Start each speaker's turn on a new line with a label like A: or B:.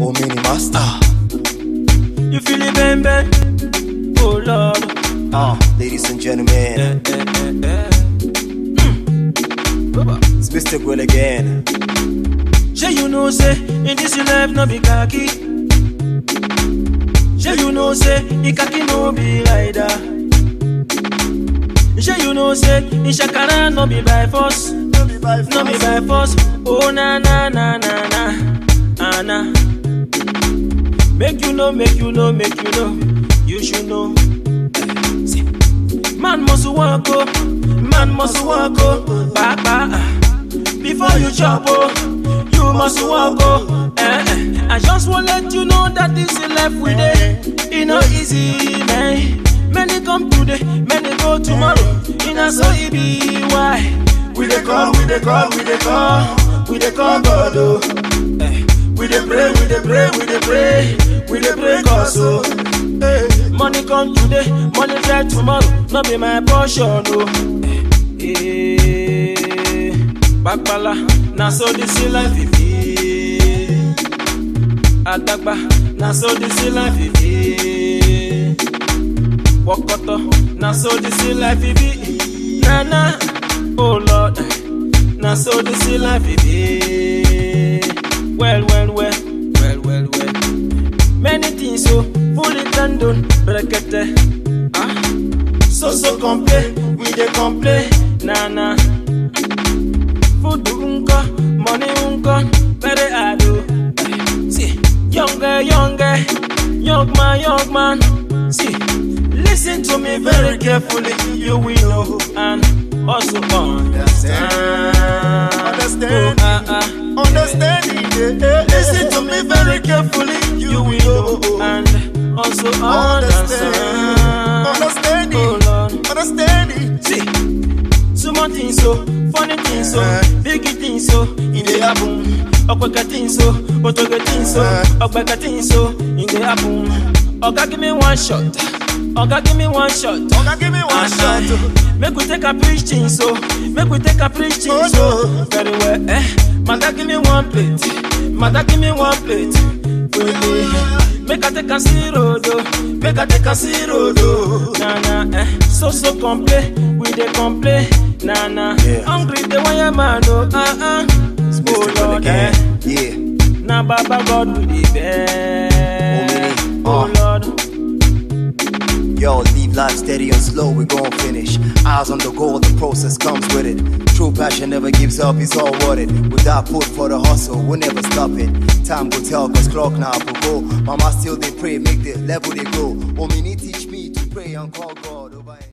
A: Oh, mini master.
B: You feel it, bang bang? Oh Lord.
A: Ah, ladies and gentlemen,
B: Eh, eh, eh, eh. Mm. Baba.
A: it's Mr. Grill again.
B: Sure you know say in this life no be khaki. Sure you know say in khaki no be rider. Sure you know say in shakara no be by force.
A: No be by
B: No be by force. Oh na na na na na ah, na. Make you know, make you know, make you know. You should know. Eh, see. Man must walk oh, man must walk oh, ba ba. ah. Before you chop oh, you must walk oh. Eh, eh. I just want let you know that this life we dey, it no easy man. Many come today, many go tomorrow. It not so it be why. We dey call, we dey call, we dey call, we dey call God oh. Eh, We dey pray, we dey pray, we dey pray, we dey pray cause oh. Eh, Money come today, money die tomorrow, no be my portion oh. Eh, eh, Bakpala, na so this life it be. Adagba, na so this life it be. Wokoto, na so this life it be. Na na, oh Lord, na so this life it be. Well, well, well, well, well, well. Many things so fully done done, brekete. Ah, so so complain, we dey complain, na na. Food unko, money unko, very hard oh. Eh, See, younger, younger, young man, young man. See, listen to me very carefully, you will know and also understand.
A: Understand.
B: Oh, ah, ah.
A: Understanding, yeah, yeah,
B: Listen to me very carefully, you will know and also understand.
A: Understanding.
B: Oh Lord.
A: Understanding.
B: See, small things so, funny things so, big things so, in the happen. Okweka things so, otoge things so, ogbeka things so, in the happen. Oga give me one shot, Oga give me one shot.
A: Oga, give me one
B: Ah,
A: shot.
B: ah. Make we take a preach thing so, make we take a preach thing
A: Oh,
B: so.
A: no.
B: Very well, eh? Mother give me one plate, mother give me one plate. Quickly, make I take a see road, oh. make I take a see road, oh. Nah nah, eh? So so complain, we dey complain, nah nah.
A: Yeah.
B: Hungry the wire man, oh ah ah.
A: It's
B: Oh
A: Mr. Grill
B: Lord, eh?
A: again. Yeah.
B: Nah Baba God we dey beg.
A: Oh,
B: Oh
A: me.
B: Lord.
A: Yo, leave life steady and slow, we gon' finish. Eyes on the goal, the process comes with it. True passion never gives up, it's all worth it. Without put for the hustle, we'll never stop it. Time will tell, cause clock now will go. Mama still they pray, make the level they grow. Oh, me need teach me to pray and call God. over